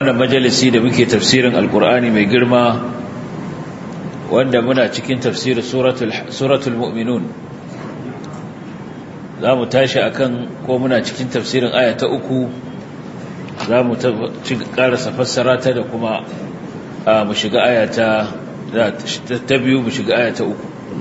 wannan majalisi da muke tafsirin alkur'ani mai girma wanda muna cikin tafsirin suratul mu'minun za mu tashi akan ko muna cikin tafsirin aya ta uku za mu karasa fassara ta da kuma mu shiga aya ta ta biyu mu shiga aya ta uku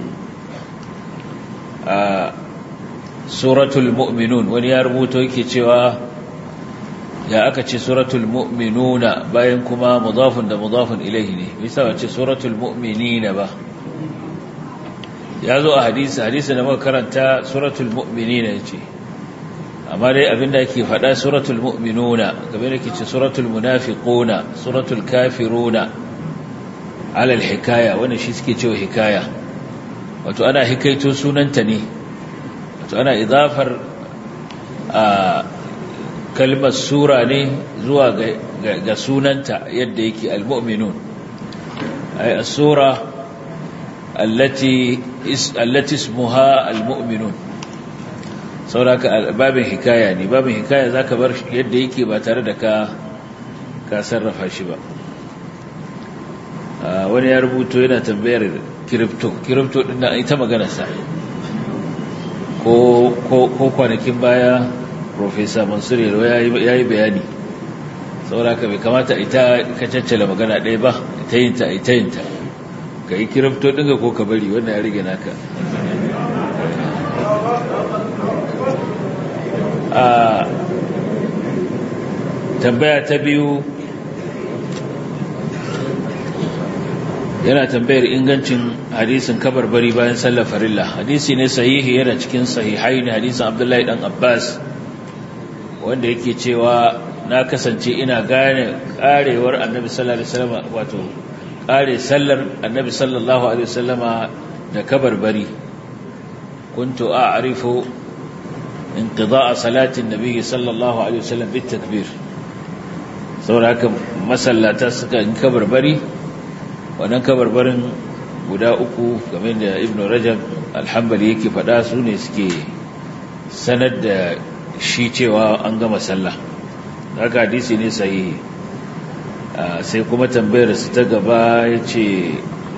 a suratul mu'minun wani ya rubuto yake cewa ya aka ce suratul mu'minuna bayan kuma mudafun da mudafun ilaihi ne bisa wace suratul mu'minina ba ya zo a hadisi hadisi da muka karanta suratul mu'minina yace amma dai abinda yake faɗa suratul mu'minuna game da ke ce suratul munafiquna suratul kafiruna ala hikaya wannan shi suke cewa hikaya wato ana hikaito sunanta ne wato ana idafar a kalmar sura ne zuwa ga sunanta yadda yake al-mu'minun ay as-sura allati allati ismuha al-mu'minun sauraka babin hikaya ne babin hikaya zaka bar yadda yake ba tare da ka ka sarrafa shi ba wani ya rubuto yana tambayar crypto crypto din nan ita magana sa ko ko kwanakin baya Profesa Mansur Yaro ya yi bayani sauraka bai kamata ita ka caccala magana ɗaya ba ita yinta ita yinta ka yi kirifto ɗinga ko ka bari wannan ya rige naka a tambaya ta biyu yana tambayar ingancin hadisin kabarbari bayan sallar farilla hadisi ne sahihi yana cikin sahihai ne hadisin abdullahi dan abbas wanda yake cewa na kasance ina gane karewar annabi sallallahu alaihi wasallam wato kare sallar annabi sallallahu alaihi wasallama da kabarbari kuntu a'rifu inqida'a salati annabi sallallahu alaihi wasallam bit takbir saboda haka masallata suka yi kabarbari wannan kabarbarin guda uku game da ibnu rajab alhambali yake faɗa su ne suke sanar da shi cewa an gama sallah haka hadisi ne sahihi sai kuma tambayar su ta gaba ya ce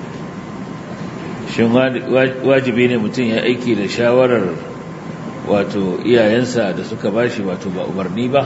shin wajibi ne mutum ya aiki da shawarar wato iyayensa da suka bashi wato ba umarni ba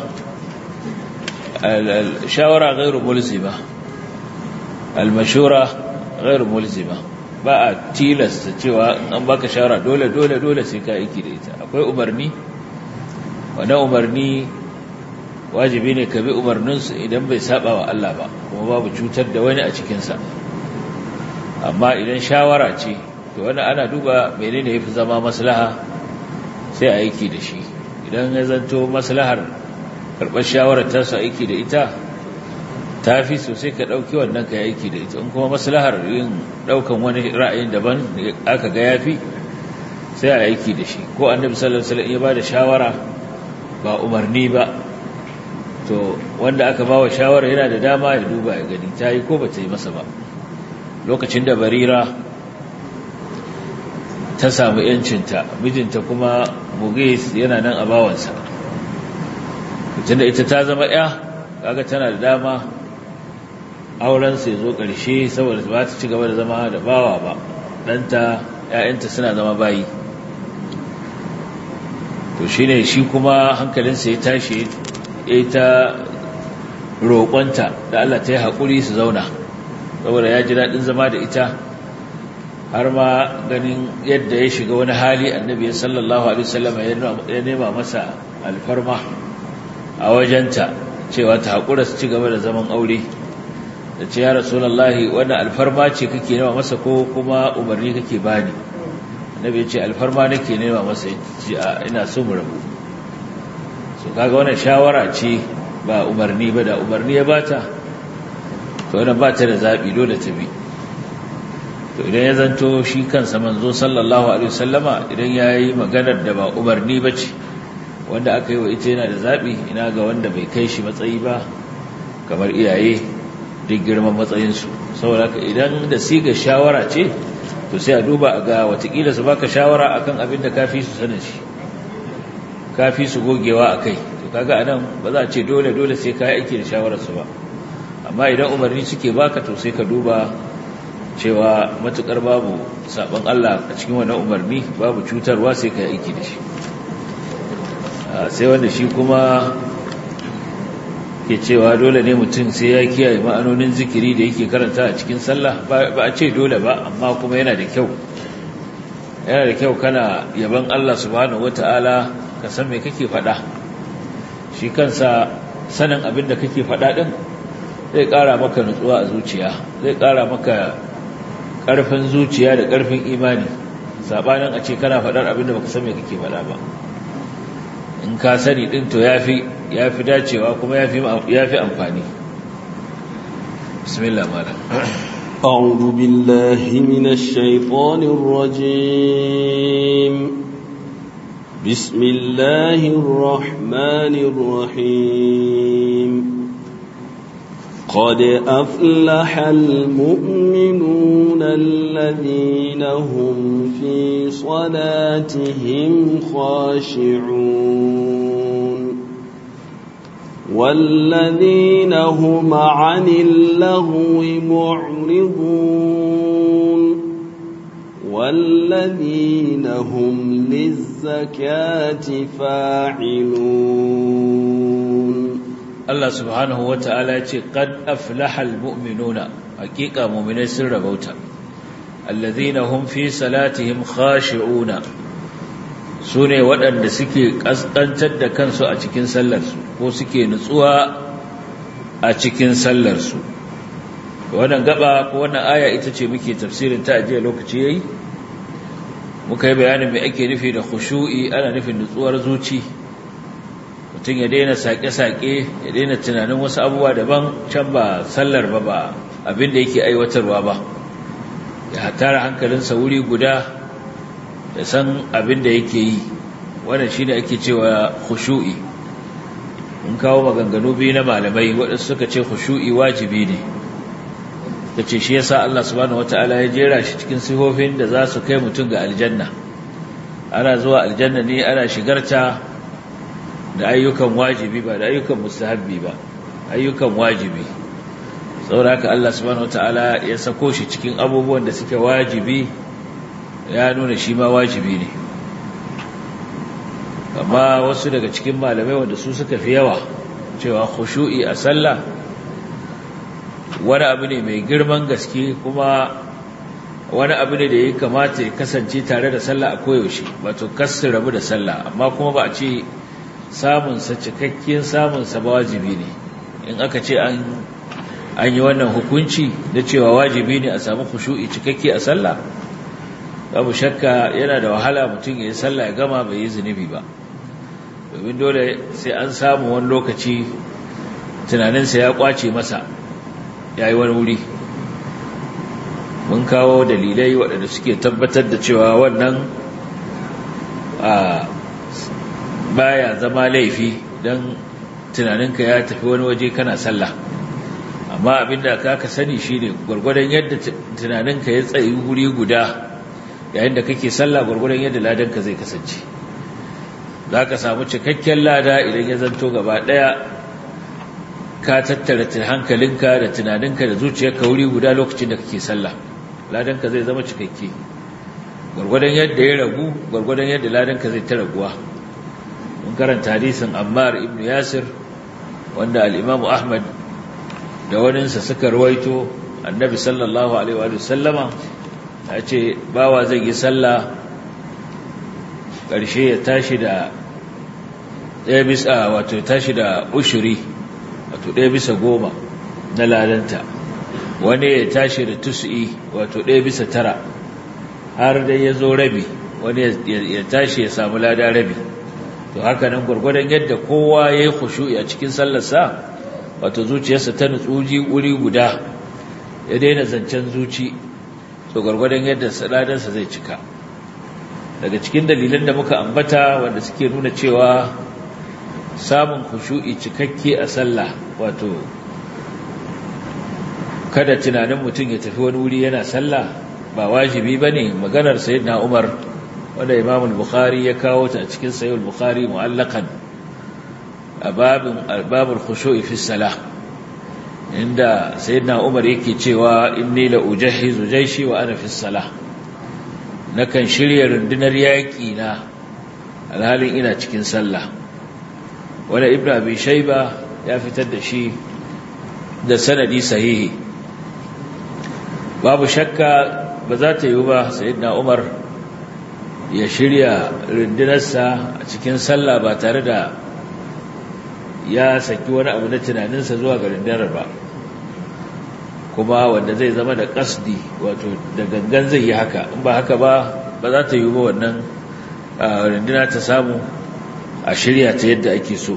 shawara gairu mulzima almashura gairu mulzima ba a tilasta cewa an baka shawara dole dole dole sai ka aiki da ita akwai umarni wannan umarni wajibi ne ka bi umarninsu idan bai saba wa Allah ba kuma babu cutar da wani a cikinsa amma idan shawara ce to wani ana duba menene yafi zama maslaha sai a aiki da shi idan ya zanto maslahar karɓar shawarar ta su aiki da ita ta fi sosai ka ɗauki wannan ka aiki da ita in kuma maslahar yin ɗaukan wani ra'ayin daban aka ga yafi sai a aiki da shi ko annabi sallallahu alaihi wasallam ya ba da shawara ba umarni ba to wanda aka ba wa shawara yana da dama ya duba ya gani ta yi ko ba ta yi masa ba lokacin da barira ta samu yancinta mijinta kuma mugis yana nan a bawansa tun da ita ta zama ya kaga tana da dama aurensa ya zo ƙarshe saboda ba ta ci gaba da zama da bawa ba ɗanta ‘ya'yanta suna zama bayi to shi ne shi kuma hankalinsa ya tashi ya ta roƙonta da Allah ta yi haƙuri su zauna saboda ya ji daɗin zama da ita har ma ganin yadda ya shiga wani hali annabi sallallahu alaihi wasallam ya nema masa alfarma a wajenta cewa ta haƙura su ci gaba da zaman aure da ce ya rasulullahi wannan alfarma ce kake nema masa ko kuma umarni kake bani annabi ya ce alfarma nake nema masa ina so mu rabu so kaga wannan shawara ce ba umarni ba da umarni ya bata to wannan ba ta da zabi dole ta bi to idan ya zanto shi kansa manzo sallallahu alaihi wasallama idan yayi maganar da ba umarni bace wanda aka yi wa ita yana da zabi ina ga wanda bai kai shi matsayi ba kamar iyaye duk girman matsayinsu saboda haka idan da siga shawara ce to sai a duba a ga watakila su baka shawara akan abin da kafi su sanin shi kafi su gogewa a kai to kaga anan ba za a ce dole dole sai ka yi aiki da shawararsu ba amma idan umarni suke baka to sai ka duba cewa matukar babu sabon Allah a cikin wannan umarni babu cutarwa sai ka yi aiki da shi sai wanda shi kuma ke cewa dole ne mutum sai ya kiyaye ma'anonin zikiri da yake karanta a cikin sallah ba a ce dole ba amma kuma yana da kyau yana da kyau kana yaban Allah subhanahu wata'ala ka san me kake faɗa shi kansa sanin abin da kake faɗa ɗin zai ƙara maka nutsuwa a zuciya zai ƙara maka ƙarfin zuciya da ƙarfin imani saɓanin a ce kana faɗar abin da baka san me kake faɗa ba in ka sani ɗin to ya fi dacewa kuma ya fi amfani bismillah malam أعوذ بالله من الشيطان الرجيم بسم الله الرحمن الرحيم قد أفلح المؤمنون الذين هم في صلاتهم خاشعون والذين هم عن اللغو معرضون والذين هم للزكاة فاعلون Allah subhanahu wa ta'ala ce, Qad aflahal mu'minuna, hakika mu'minai sun rabauta, allazina hum fi salatihim khashi'una, su ne waɗanda suke ƙasƙantar da kansu a cikin sallarsu, ko suke nutsuwa a cikin sallarsu. Wannan gaba ko wannan aya ita ce muke tafsirin ta ajiya lokaci yayi, muka yi bayanin mai ake nufi da khushu'i ana nufin nutsuwar zuci. mutum ya daina saƙe-saƙe ya daina tunanin wasu abubuwa daban can ba sallar ba ba abin da yake aiwatarwa ba ya tara hankalinsa wuri guda ya san abin da yake yi wannan shi ne ake cewa khushu'i in kawo maganganu biyu na malamai waɗansu suka ce khushu'i wajibi ne da ce shi yasa Allah subhanahu wata'ala ya jera shi cikin sifofin da za su kai mutum ga aljanna ana zuwa aljanna ne ana shigarta da ayyukan wajibi ba da ayyukan mustahabbi ba ayyukan wajibi saboda haka Allah subhanahu wataala ya sako shi cikin abubuwan da suke wajibi ya nuna shi ma wajibi ne amma wasu daga cikin malamai wanda su suka fi yawa cewa khushu'i a sallah wani abu ne mai girman gaske kuma wani abu ne da ya kamata ya kasance tare da sallah a koyaushe wato kasar rabu da sallah amma kuma ba a ce samunsa cikakken samunsa ba wajibi ne in aka ce an yi wannan hukunci da cewa wajibi ne a samu khushu'i cikakke a sallah babu shakka yana da wahala mutum ya yi sallah ya gama bai yi zunubi ba domin dole sai an samu wani lokaci tunaninsa ya kwace masa ya yi wani wuri mun kawo dalilai waɗanda suke tabbatar da cewa wannan a baya zama laifi don tunaninka ya tafi wani waje kana sallah amma abinda ka ka sani shine gwargwadon yadda tunaninka ya tsayi wuri guda yayin da kake sallah gwargwadon yadda ladanka zai kasance za ka samu cikakken lada idan ya zanto gaba ɗaya ka tattara hankalinka da tunaninka da zuciyarka wuri guda lokacin da kake sallah ladanka zai zama cikakke gwargwadon yadda ya ragu gwargwadon yadda ladanka zai ta raguwa mun karanta hadisin Ammar ibn Yasir wanda al-Imam Ahmad da waninsa suka rawaito Annabi sallallahu alaihi wa sallama ya ce bawa zai yi sallah ƙarshe ya tashi da ɗaya bisa wato tashi da ushuri wato ɗaya bisa goma na ladanta wani ya tashi da tus'i wato ɗaya bisa tara har dai ya zo rabi wani ya tashi ya samu lada rabi to haka nan gwargwadon yadda kowa ya yi khushu'i a cikin sallarsa wato zuciyarsa ta nutsuji wuri guda ya daina zancen zuci to gwargwadon yadda saladarsa zai cika daga cikin dalilan da muka ambata wanda suke nuna cewa samun khushu'i cikakke a sallah wato kada tunanin mutum ya tafi wani wuri yana sallah ba wajibi bane maganar sayyidina Umar wanda Imam al-Bukhari ya kawo ta a cikin Sahih al-Bukhari mu'allaqan a babin babul khushu'i fi salah inda sayyidina Umar yake cewa inni la ujahhizu jayshi wa ana fi salah nakan shirya rundunar yaki na alhalin ina cikin sallah wala ibnu abi shayba ya fitar da shi da sanadi sahihi babu shakka ba za ta yi ba sayyidina Umar ya shirya rundunarsa a cikin sallah ba tare da ya saki wani abu na tunaninsa zuwa ga rundunar ba kuma wanda zai zama da kasdi wato da gangan zai yi haka in ba haka ba ba za ta yi ba wannan runduna ta samu a shirya ta yadda ake so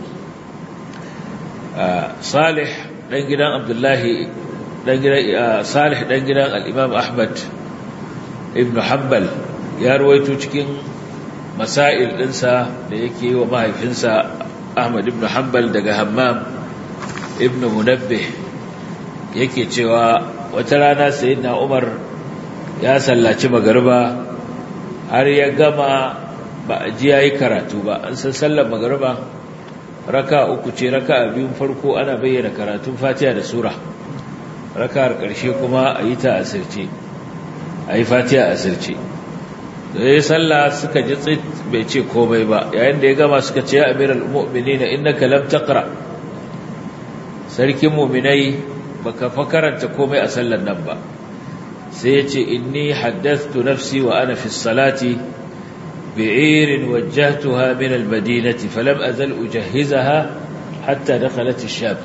salih ɗan gidan abdullahi ɗan gidan salih ɗan gidan al'imam ahmad ibn hanbal ya ruwaito cikin masail ɗinsa da yake yi wa mahaifinsa Ahmad ibn Hanbal daga Hammam ibn Munabbih yake cewa wata rana sayyidina Umar ya sallaci magariba har ya gama ba a ji yayi karatu ba an san sallar magariba raka uku ce raka biyun farko ana bayyana karatun Fatiha da sura raka'ar ƙarshe kuma a yi ta asirce a yi Fatiha asirce da ya sallah suka ji tsit bai ce komai ba yayin da ya gama suka ce ya amiral mu'minina innaka lam taqra sarkin mu'minai baka fa karanta komai a sallar nan ba sai ya ce inni haddathtu nafsi wa ana fi salati bi'ir wajjahtuha min al-madinati falam azal ujahhizaha hatta dakhalat ash-shab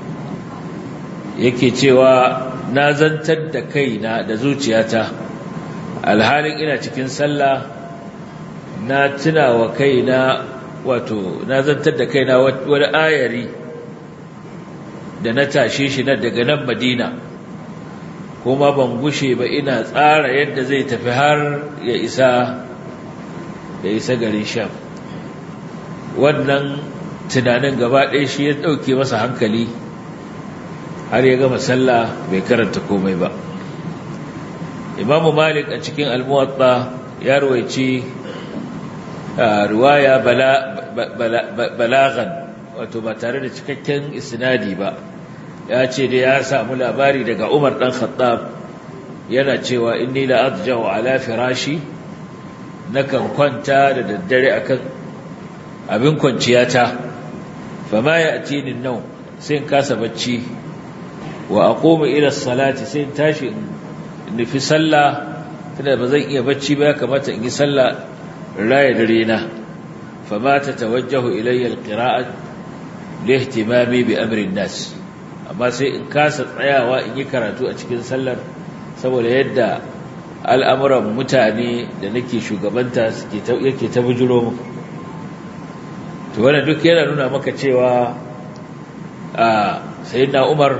yake cewa na zantar da kaina da zuciyata alhalin ina cikin sallah na tuna wa kaina wato na zantar da kaina wani ayari da na tashe shi na daga nan madina kuma ban gushe ba ina tsara yadda zai tafi har ya isa ya isa garin sham wannan tunanin gaba ɗaya shi ya ɗauke masa hankali har ya gama sallah bai karanta komai ba imamu malik a cikin almuwatta ya rawaici riwaya balagan wato ba tare da cikakken isnadi ba ya ce da ya samu labari daga umar dan khattab yana cewa inni la adja'u ala firashi nakan kwanta da daddare akan abin kwanciyata fama ya'tini an-nawm sai in kasa bacci wa aqumu ila salati sai in tashi in nufi sallah tunda ba zan iya bacci ba ya kamata in yi sallah raya dare na fa ma ta tawajjahu ilayya alqira'at li ihtimami bi amri nas amma sai in kasa tsayawa in yi karatu a cikin sallar saboda yadda al'amuran mutane da nake shugabanta suke yake ta bujuro mu to wannan duk yana nuna maka cewa a sayyidina Umar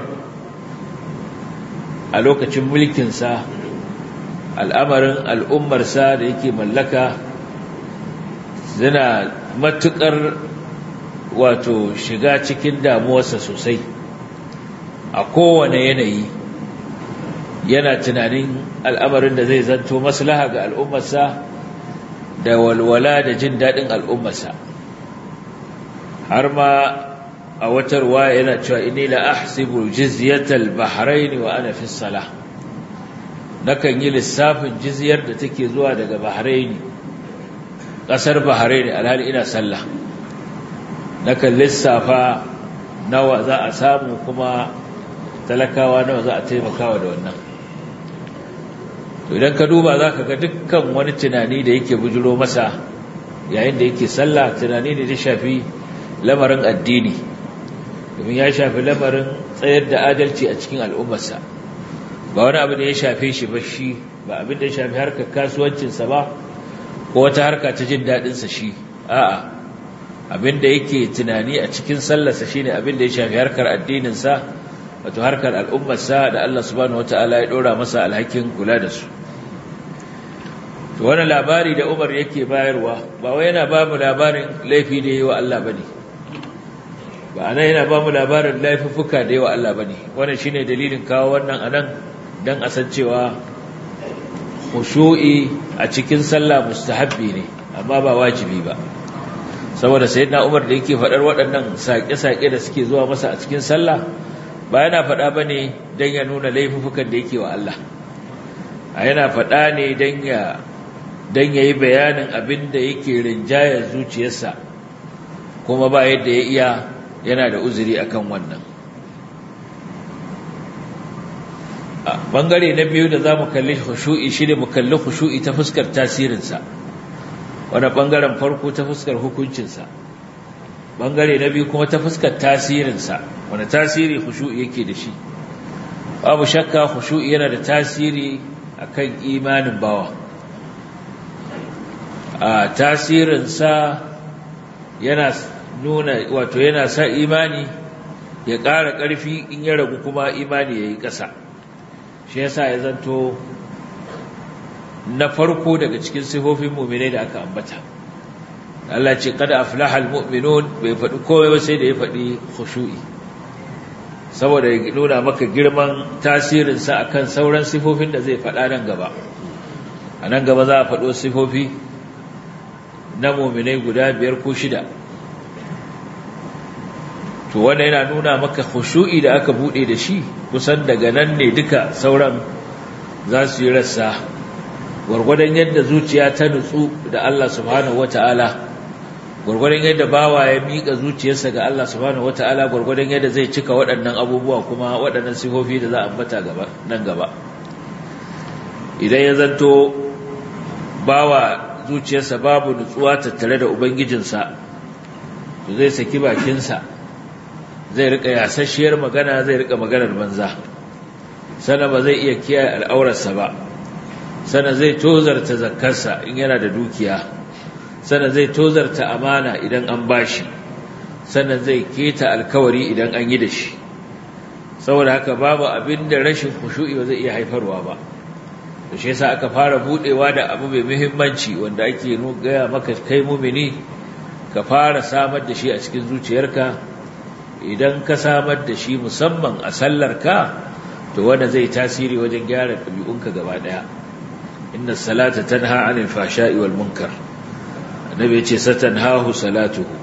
a lokacin mulkinsa al'amarin al'ummarsa da yake mallaka suna matuƙar wato shiga cikin damuwarsa sosai a kowane yanayi yana tunanin al'amarin da zai zanto maslaha ga al'ummarsa da walwala da jin daɗin al'ummarsa har ma a wata ruwaya yana cewa inni la ahsibu jizyatal bahrain wa ana fi salah nakan yi lissafin jizyar da take zuwa daga bahrain kasar bahrain alhali ina sallah nakan lissafa nawa za a samu kuma talakawa nawa za a taimakawa da wannan to idan ka duba zaka ga dukkan wani tunani da yake bujuro masa yayin da yake sallah tunani ne da shafi lamarin addini domin ya shafi lamarin tsayar da adalci a cikin al'ummarsa ba wani abu da ya shafe shi ba shi ba abin da ya shafi harkar kasuwancinsa ba ko wata harka ta jin daɗinsa shi a'a abin da yake tunani a cikin sallarsa shi ne abin da ya shafi harkar addininsa wato harkar al'ummarsa da Allah subhanahu wata'ala ya ɗora masa alhakin kula da su to wani labari da umar yake bayarwa ba wai yana ba mu labarin laifi da yi wa Allah ba ne ba anan yana ba mu labarin laifuffuka da yawa Allah bane wannan shine dalilin kawo wannan anan dan a san cewa khushu'i a cikin sallah mustahabbi ne amma ba wajibi ba saboda sayyidina Umar da yake fadar waɗannan saƙe-saƙe da suke zuwa masa a cikin sallah ba yana faɗa ba ne don ya nuna laifukan da yake wa Allah a yana faɗa ne don ya don ya yi bayanin abin da yake rinjayar zuciyarsa kuma ba yadda ya iya yana da uzuri akan wannan a bangare na biyu da za mu kalli khushu'i shi ne mu kalli khushu'i ta fuskar tasirinsa wani bangaren farko ta fuskar hukuncinsa bangare na biyu kuma ta fuskar tasirinsa wani tasiri khushu'i yake da shi babu shakka khushu'i yana da tasiri akan imanin bawa a tasirinsa yana nuna wato yana sa imani ya ƙara ƙarfi in ya ragu kuma imani ya yi ƙasa shi yasa ya zanto na farko daga cikin sifofin muminai da aka ambata Allah ce kada aflaha almu'minun bai faɗi komai ba sai da ya faɗi khushu'i saboda ya nuna maka girman tasirinsa akan sauran sifofin da zai faɗa nan gaba a nan gaba za a faɗo sifofi na muminai guda biyar ko shida to wanda yana nuna maka khushu'i da aka bude da shi kusan daga nan ne duka sauran za su yi rassa gwargwadon yadda zuciya ta nutsu da Allah subhanahu wata'ala gwargwadon yadda bawa ya miƙa zuciyarsa ga Allah subhanahu wata'ala gwargwadon yadda zai cika waɗannan abubuwa kuma waɗannan sifofi da za a ambata gaba nan gaba idan ya zanto bawa zuciyarsa babu nutsuwa tattare da ubangijinsa to zai saki bakinsa zai rika yasasshiyar magana zai rika maganar banza sana ba zai iya kiyaye al'aurarsa ba sana zai tozarta zakkarsa in yana da dukiya sana zai tozarta amana idan an bashi sana zai keta alkawari idan an yi da shi saboda haka babu abin da rashin kushu'i ba zai iya haifarwa ba da shi yasa aka fara budewa da abu mai muhimmanci wanda ake gaya maka kai mumini ka fara samar da shi a cikin zuciyarka idan ka samar da shi musamman a sallarka to wanda zai tasiri wajen gyara ɗabi'unka gaba ɗaya inna salata tanha anil fashai wal munkar annabi ya ce satanhahu salatuhu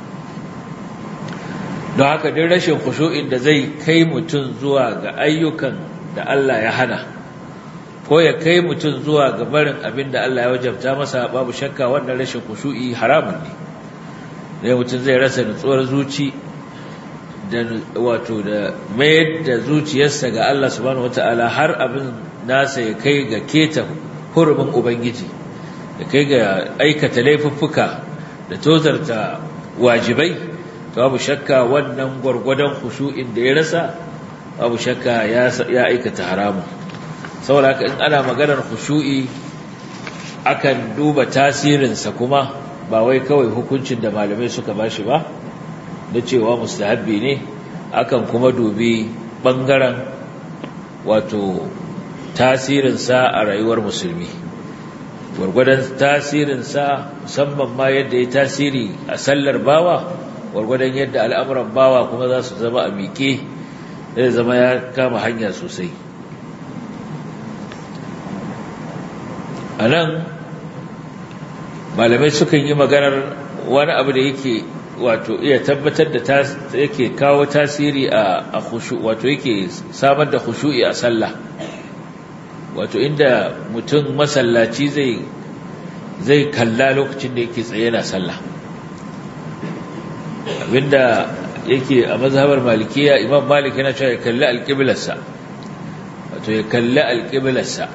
don haka duk rashin khushu'in da zai kai mutum zuwa ga ayyukan da Allah ya hana ko ya kai mutum zuwa ga barin abin da Allah ya wajabta masa babu shakka wannan rashin khushu'i haramun ne dai mutum zai rasa nutsuwar zuci da wato da mayar da zuciyarsa ga Allah subhanahu wataala har abin nasa ya kai ga keta hurumin ubangiji da kai ga aikata laifuffuka da tozarta wajibai to babu shakka wannan gwargwadon khushu'in da ya rasa babu shakka ya ya aikata haramu saboda haka in ana maganar khushu'i akan duba tasirinsa kuma ba wai kawai hukuncin da malamai suka bashi ba da cewa mustahabbi ne akan kuma dubi bangaren wato tasirinsa a rayuwar musulmi gwargwadon tasirinsa musamman ma yadda ya tasiri a sallar bawa gwargwadon yadda al'amuran bawa kuma za su zama a miƙe zai zama ya kama hanya sosai a nan malamai sukan yi maganar wani abu da yake wato iya tabbatar da yake kawo tasiri a khushu wato yake samar da khushu'i a sallah wato inda mutum masallaci zai zai kalla lokacin da yake tsaye na sallah abinda yake a mazhabar malikiya imam malik yana cewa ya kalli alƙiblarsa wato ya kalli alƙiblarsa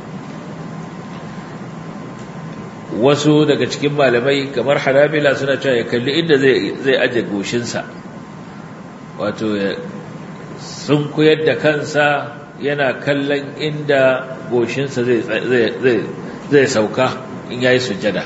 wasu daga cikin malamai kamar harabila suna cewa ya kalli inda zai aje goshinsa wato ya sun koyar da kansa yana kallon inda goshinsa zai sauka in yayi sujjada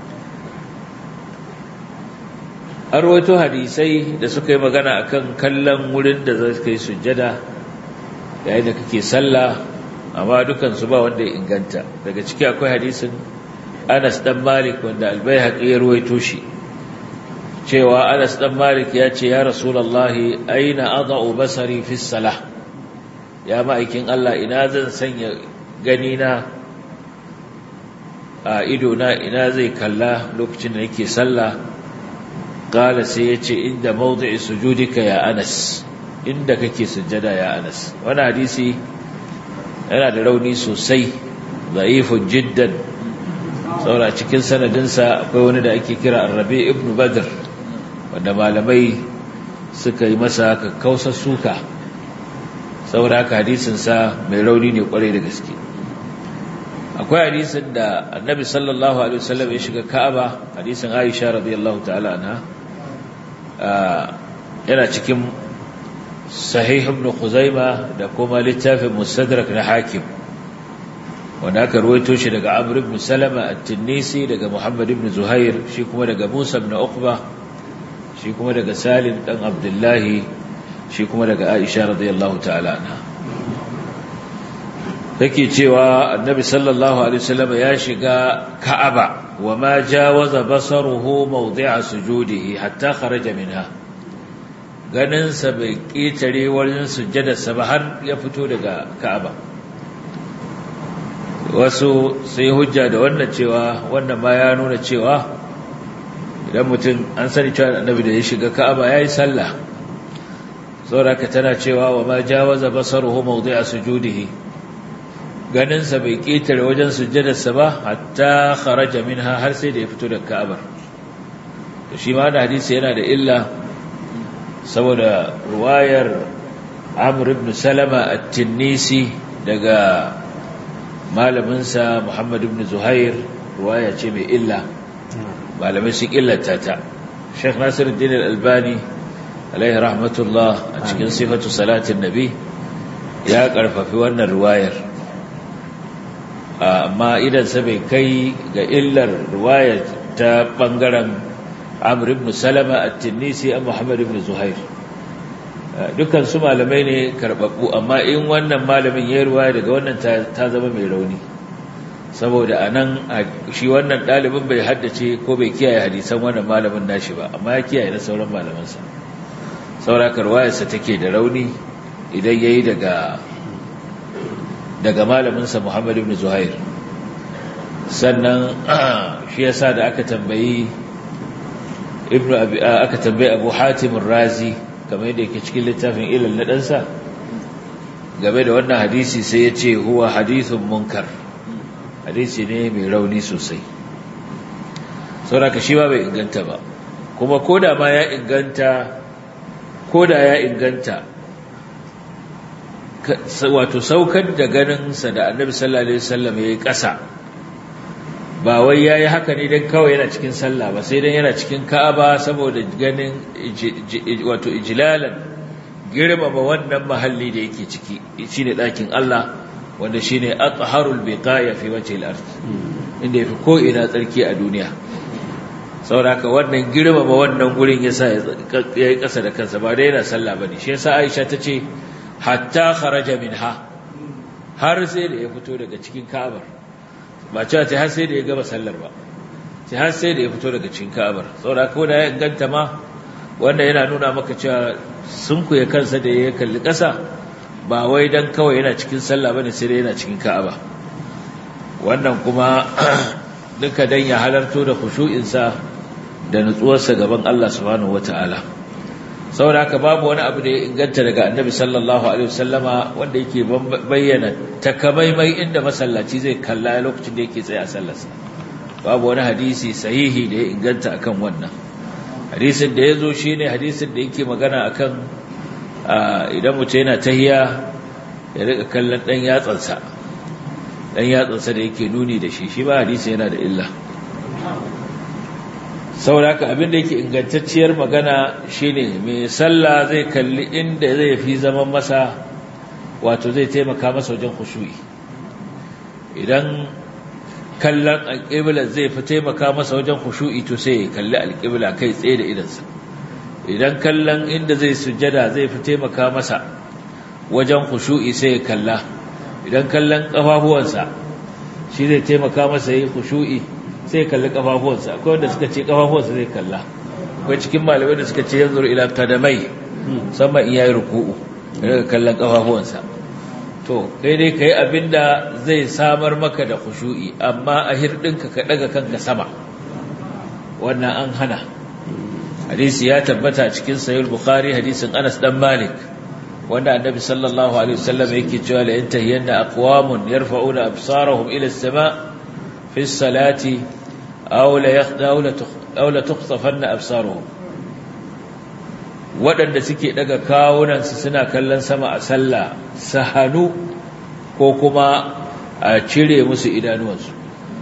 an rawaito hadisai da suka yi magana akan kallon wurin da zai kai sujjada yayin da kake sallah amma dukansu ba wanda ya inganta daga ciki akwai hadisin Anas dan Malik wanda Al-Baihaqi ya ruwaito shi cewa Anas dan Malik ya ce ya Rasulullahi aina adau basari fi salah ya ma'aikin Allah ina zan sanya gani na a ido na ina zai kalla lokacin da nake sallah qala sai yace inda mawdi'i sujudika ya Anas inda kake sujjada ya Anas wannan hadisi yana da rauni sosai da'ifun jiddan saboda cikin sanadinsa akwai wani da ake kira Arabi ibn Badr wanda malamai suka yi masa kakkausar suka saboda haka hadisinsa mai rauni ne kwarai da gaske akwai hadisin da annabi sallallahu alaihi wasallam ya shiga ka'aba hadisin aisha radiyallahu ta'ala anha yana cikin sahih ibn khuzaima da kuma littafin mustadrak na hakim wanda aka ruwaito shi daga amr ibn salama at-tinnisi daga muhammad ibn zuhair shi kuma daga musa ibn uqba shi kuma daga salim dan abdullahi shi kuma daga aisha radiyallahu ta'ala anha take cewa annabi sallallahu alaihi wasallam ya shiga ka'aba wa ma jawaza basaruhu mawdi'a sujudihi hatta kharaja minha ganin sa bai ketare wurin sujjada sa ba har ya fito daga ka'aba wasu sai hujja da wannan cewa wannan ma ya nuna cewa idan mutum an sani cewa annabi da ya shiga ka'aba yayi sallah saboda ka tana cewa wa ma jawaza basaruhu mawdi'a sujudihi ganinsa bai ƙetare wajen sujjadarsa ba hatta kharaja minha har sai da ya fito daga Ka'abar to shi ma da hadisi yana da illa saboda ruwayar Amr ibn Salama at-Tinnisi daga malaminsa Muhammad ibn Zuhair ruwaya ce mai illa malamai sun illata ta Sheikh Nasiruddin Al-Albani alaihi rahmatullah a cikin sifatu salatin nabi ya karfafi wannan ruwayar amma idansa bai kai ga illar ruwaya ta ɓangaren amr ibn salama at-tinnisi an muhammad ibn zuhair dukkan su malamai ne karɓaɓɓu amma in wannan malamin ya ruwaya daga wannan ta zama mai rauni saboda a nan shi wannan ɗalibin bai haddace ko bai kiyaye hadisan wannan malamin nashi ba amma ya kiyaye na sauran malamansa sauraka ruwayarsa take da rauni idan ya yi daga daga malaminsa Muhammad ibn Zuhair sannan shi yasa da aka tambayi ibnu abi aka tambayi Abu Hatim razi kamar yadda yake cikin littafin ilal na dansa game da wannan hadisi sai ya ce huwa hadithun munkar hadisi ne mai rauni sosai saboda shi ba bai inganta ba kuma koda ma ya inganta koda ya inganta wato saukar da ganinsa da annabi sallallahu alaihi wasallam ya yi ƙasa ba wai ya yi haka ne don kawai yana cikin sallah ba sai don yana cikin ka'aba saboda ganin wato ijilalan girmama wannan mahalli da yake ciki shi ne ɗakin Allah wanda shi ne atharul biqaya fi wajhi al-ard inda yafi ko ina tsarki a duniya saboda haka wannan girmama wannan gurin yasa ya yi ƙasa da kansa ba dai yana sallah bane shi yasa Aisha ta ce hatta kharaja minha har sai da ya fito daga cikin Ka'abar ba cewa ta har sai da ya gaba sallar ba sai har sai da ya fito daga cikin Ka'abar saboda ko da ya ganta ma wanda yana nuna maka cewa sun kuya kansa da ya kalli ƙasa ba wai dan kawai yana cikin sallah bane sai dai yana cikin Ka'aba wannan kuma duka dan ya halarto da khushu'insa da nutsuwarsa gaban Allah subhanahu wataala saboda haka babu wani abu da ya inganta daga annabi sallallahu alaihi wasallama wanda yake bayyana takamaimai inda masallaci zai kalla lokacin da yake tsaye a sallarsa babu wani hadisi sahihi da ya inganta akan wannan hadisin da ya zo shi ne hadisin da yake magana akan idan mutum yana tahiya ya rika kallon ɗan yatsansa ɗan yatsansa da yake nuni da shi shi ba hadisi yana da illa sauraka abin da yake ingantacciyar magana shine mai sallah zai kalli inda zai fi zaman masa wato zai taimaka masa wajen khushu'i idan kallon alƙibla zai fi taimaka masa wajen khushu'i to sai ya kalli alƙibla kai tsaye da idansa idan kallon inda zai sujjada zai fi taimaka masa wajen khushu'i sai ya kalla idan kallon kafafuwansa shi zai taimaka masa yi khushu'i sai kalli kafafuwansa akwai wanda suka ce kafafuwansa zai kalla akwai cikin malamai da suka ce yanzu ila kadamai musamman in yayi ruku'u daga kallon kafafuwansa to kai dai kai abinda zai samar maka da khushu'i amma a hirdinka ka daga kanka sama wannan an hana hadisi ya tabbata cikin sahih bukhari hadisin Anas dan Malik wanda annabi sallallahu alaihi wasallam yake cewa la yantahiyanna aqwamun yarfa'una absarahum ila as-sama' fi as-salati aw la yakhda'u aw la tukhsafanna absaruhum waɗanda suke daga kawunansu suna kallon sama a sallah sahanu ko kuma a cire musu idanuwansu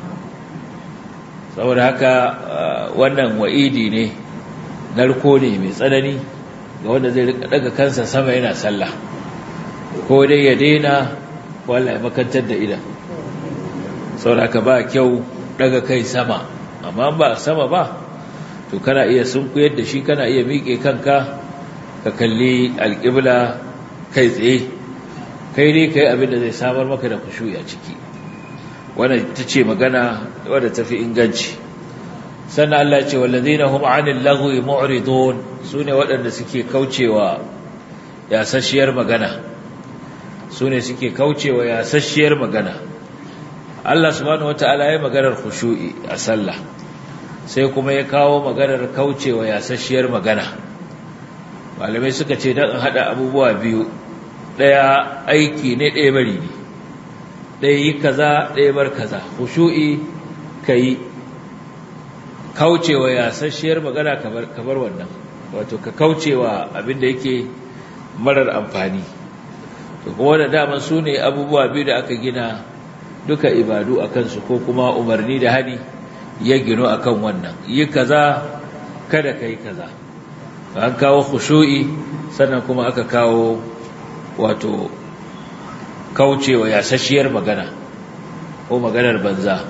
saboda haka wannan wa'idi ne narko ne mai tsanani ga wanda zai daga kansa sama yana sallah ko dai ya daina wala ya makantar da idan saboda haka ba kyau daga kai sama amma ba sama ba to kana iya sunkuyar da shi kana iya miƙe kanka ka kalli alƙibla kai tsaye kai ne kai abin da zai samar maka da kushuyi a ciki wannan ta ce magana wadda tafi inganci sannan Allah ce wallazina hum 'anil lagwi mu'ridun sune waɗanda suke kaucewa yasasshiyar magana sune suke kaucewa yasasshiyar magana Allah subhanahu wataala ya maganar khushu'i a sallah sai kuma ya kawo maganar kaucewa yasasshiyar magana malamai suka ce dan hada abubuwa biyu daya aiki ne daya bari ne ɗaya yi kaza ɗaya bar kaza hushu'i ka yi kaucewa yasasshiyar magana kamar wannan wato ka kaucewa abinda yake marar amfani to kuma da daman su ne abubuwa biyu da aka gina duka ibadu a kansu ko kuma umarni da hani ya gino a kan wannan yi kaza kada ka yi kaza an kawo hushu'i sannan kuma aka kawo wato kaucewa yasasshiyar magana ko maganar banza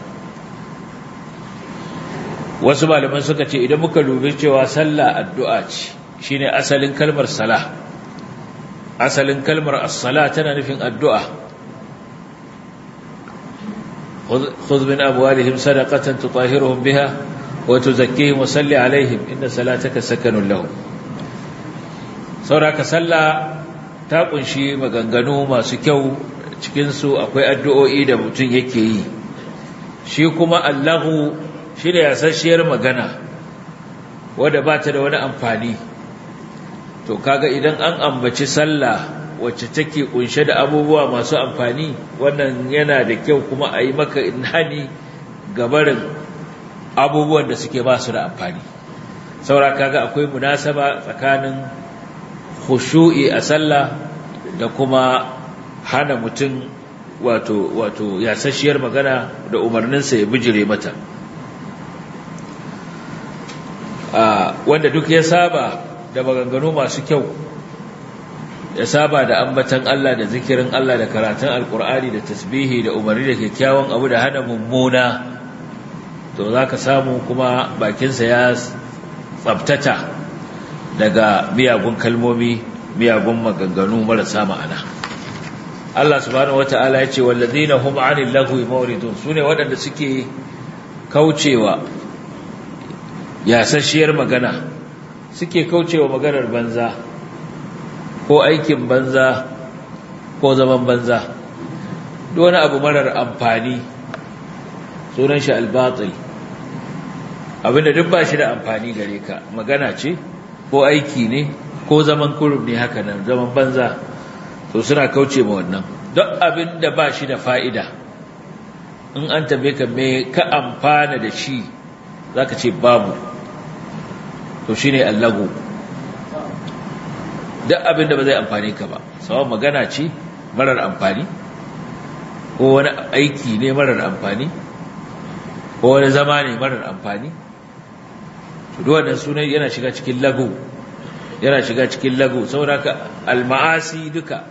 wasu malaman suka ce idan muka dubi cewa sallah addu'a ce shine asalin kalmar salah asalin kalmar as-sala tana nufin addu'a khudh min amwalihim sadaqatan tutahhiruhum biha wa tuzakkihim wa salli alaihim inna salataka sakanun lahum sauraka sallah ta kunshi maganganu masu kyau cikinsu akwai addu'o'i da mutum yake yi shi kuma allahu shi da yasasshiyar magana wadda ba ta da wani amfani to kaga idan an ambaci sallah wacce take kunshe da abubuwa masu amfani wannan yana da kyau kuma a yi maka inhani gabarin abubuwan da suke ba su da amfani saura kaga akwai munasaba tsakanin khushu'i a sallah da kuma hana mutum wato wato yasasshiyar magana da umarninsa ya bijire mata wanda duk ya saba da maganganu masu kyau ya saba da ambatan Allah da zikirin Allah da karatun alkur'ani da tasbihi da umarni da kyakkyawan abu da hana mummuna to za ka samu kuma bakinsa ya tsabtata daga miyagun kalmomi miyagun maganganu marasa ma'ana Allah subhanahu wata'ala ya ce wallazina hum 'anil lagwi mawridun sune waɗanda suke kaucewa yasasshiyar magana suke kaucewa maganar banza ko aikin banza ko zaman banza duk wani abu marar amfani sunan shi albatil abinda duk ba shi da amfani gare ka magana ce ko aiki ne ko zaman kurum ne haka nan zaman banza to suna kauce ma wannan duk abin da ba shi da fa'ida in an tabe ka me ka amfana da shi za ka ce babu to shi ne allago duk abin da ba zai amfani ka ba sawan magana ce marar amfani ko wani aiki ne marar amfani ko wani zama ne marar amfani to duk wannan sunan yana shiga cikin lagu yana shiga cikin lagu saboda ka alma'asi duka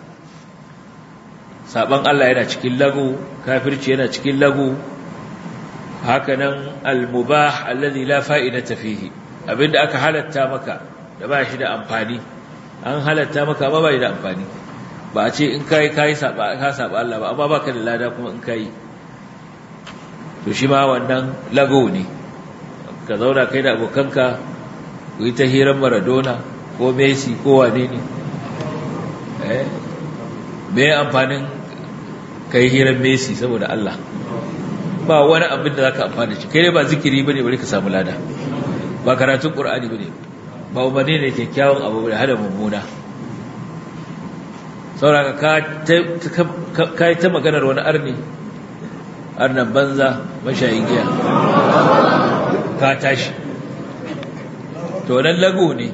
saban Allah yana cikin lagu kafirci yana cikin lagu hakanan almubah alladhi la fa'idata fihi abinda aka halatta maka da ba shi da amfani an halatta maka ba ba shi da amfani ba a ce in kai kai saba ka saba Allah ba amma baka da lada kuma in kai to shi ma wannan lagu ne ka zauna kai da abokanka ku yi ta hirar Maradona ko Messi ko wane ne eh me amfanin kai hirar Messi saboda Allah ba wani abin da zaka amfana shi kai ne ba zikiri bane bari ka samu lada ba karatun Qur'ani bane ba umarni ne kyakkyawan abu da hada mummuna sauraka ka yi ta maganar wani arni arnan banza mashayin giya ka tashi to nan lagu ne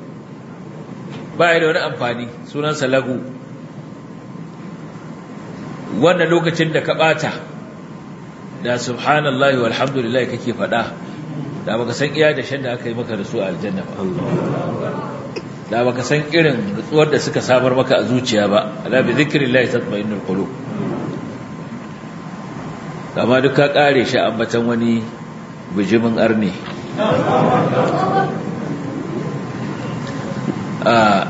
ba da wani amfani sunansa lagu wannan lokacin da ka bata da subhanallahi walhamdulillah kake fada da baka san iya da shan da aka yi maka da su a aljanna ba da baka san irin nutsuwar da suka samar maka a zuciya ba ala bi zikrillahi tatma'innul qulub amma duk ka kare shi ambatan wani bijimin arne a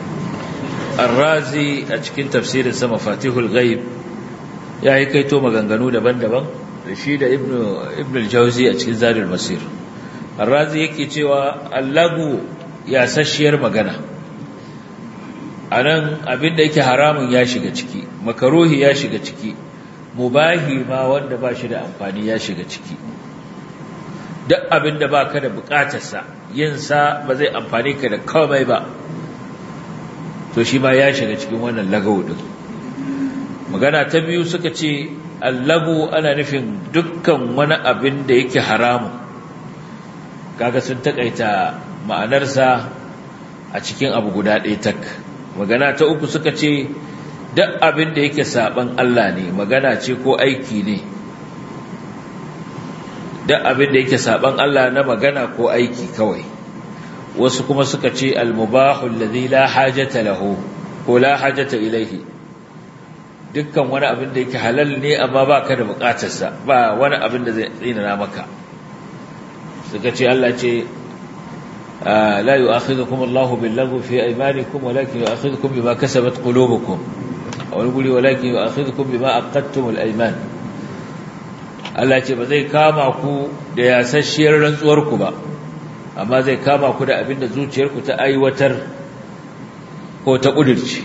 arrazi a cikin tafsirin sa mafatihul ghaib ya yi kaito maganganu daban-daban da shi da ibn al-jawzi a cikin zadul masir arrazi yake cewa allagu ya sashiyar magana anan abinda yake haramun ya shiga ciki makaruhi ya shiga ciki mubahi ma wanda ba shi da amfani ya shiga ciki duk abinda ba ka da bukatarsa yinsa ba zai amfani ka da komai ba to shi ma ya shiga cikin wannan lagawo din magana ta biyu suka ce allagu ana nufin dukkan wani abin da yake haramu kaga sun takaita ma'anarsa a cikin abu guda ɗaya tak magana ta uku suka ce duk abin da yake saban Allah ne magana ce ko aiki ne duk abin da yake saban Allah na magana ko aiki kawai wasu kuma suka ce al-mubahu alladhi la hajata lahu ko la hajata ilayhi dukkan wani abin da yake halal ne amma baka da bukatarsa ba wani abin da zai tsinana maka suka ce Allah ce la yu'akhidhukum Allahu bil-lagwi fi aymanikum walakin yu'akhidhukum bima kasabat qulubukum aw yaqulu walakin yu'akhidhukum bima aqadtum al-ayman Allah ce ba zai kama ku da yasasshiyar rantsuwar ku ba amma zai kama ku da abinda zuciyarku ta aiwatar ko ta kudirce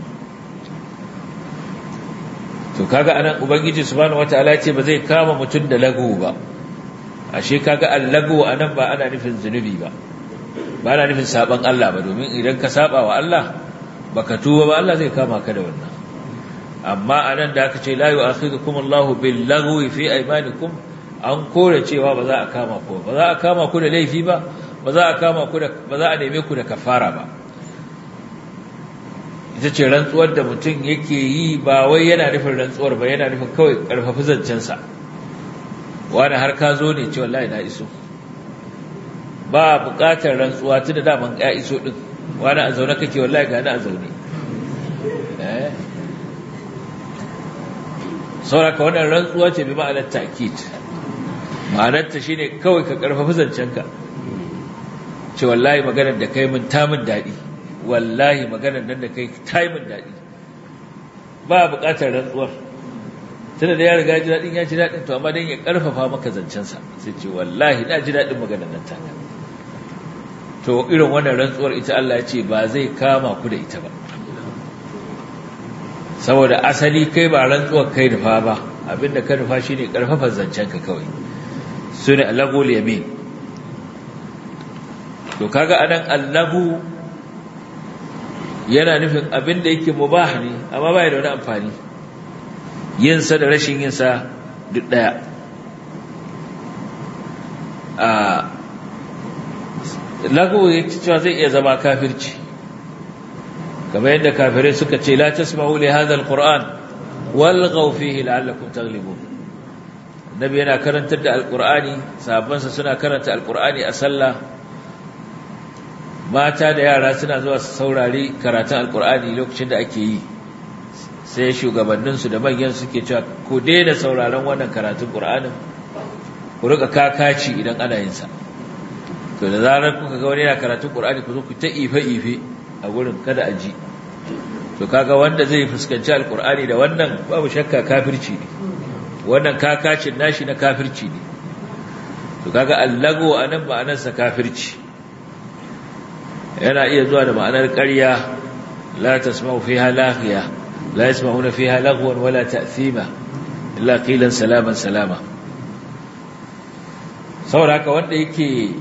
to kaga anan ubangiji subhanahu wataala ce ba zai kama mutum da lagu ba ashe kaga allagu anan ba ana nufin zunubi ba ba ana nufin saban Allah ba domin idan ka saba wa Allah baka tuba ba Allah zai kama ka da wannan amma anan da aka ce la yu'akhidhukum Allahu bil lagwi fi aymanikum an kore cewa ba za a kama ku ba za a kama ku da laifi ba ba za a kama ku da ba za a neme ku da kafara ba ita ce rantsuwar da mutum yake yi ba wai yana nufin rantsuwar ba yana nufin kawai karfafi zancensa wani har ka zo ne ce wallahi na iso ba buƙatar rantsuwa tun da daman ya iso din wani a zaune kake wallahi ga a zaune sauraka wannan rantsuwa ce bi ma'anar ta'kid ma'anarta shine kawai ka karfafi zancenka ce wallahi maganar da kai mun ta min daɗi wallahi maganar nan da kai ta yi min daɗi ba buƙatar rantsuwar tunda da ya riga ji daɗin ya ji daɗin to amma don ya ƙarfafa maka zancensa sai ce wallahi na ji daɗin maganar nan taka to irin wannan rantsuwar ita Allah ya ce ba zai kama ku da ita ba saboda asali kai ba rantsuwar kai nufa ba abinda ka nufa shine ƙarfafa zancenka kawai su ne allagul yamin to kaga anan allagu yana nufin abin da yake mubah ne amma ba da wani amfani yinsa da rashin yinsa duk ɗaya a lagu ya cewa zai iya zama kafirci kamar yadda kafirai suka ce la tasma'u li hadha alquran walghaw fihi la'allakum taghlibun nabi yana karantar da alqur'ani sahabbansa suna karanta alqur'ani a sallah mata da yara suna zuwa su saurari karatun alkur'ani lokacin da ake yi sai shugabanninsu da manyan suke cewa ku daina sauraron wannan karatun ƙur'anin ku rika kakaci idan ana yin sa to da zarar kuka ga wani yana karatun ƙur'ani ku zo ku ta ife-ife a gurin kada a ji to kaga wanda zai fuskanci alkur'ani da wannan babu shakka kafirci ne wannan kakacin nashi na kafirci ne to kaga allago anan ma'anarsa kafirci yana iya zuwa da ma'anar ƙarya la tasma'u fiha laghiya la yasma'una fiha lagwan wala ta'thima illa qilan salaman salama saboda haka wanda yake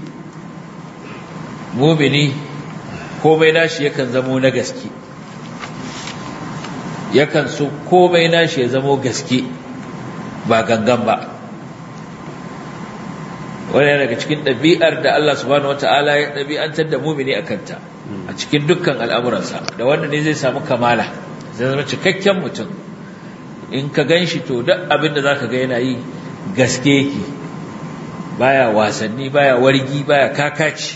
mumini komai nashi yakan zamo na gaske yakan so komai nashi ya zamo gaske ba gangan ba wani daga cikin ɗabi'ar da Allah subhanahu wata'ala ya ɗabi'antar da mumini a kanta a cikin dukkan al'amuransa da wanda ne zai samu kamala zai zama cikakken mutum in ka gan shi to duk abin da za ka ga yana yi gaske yake baya wasanni baya wargi baya kakaci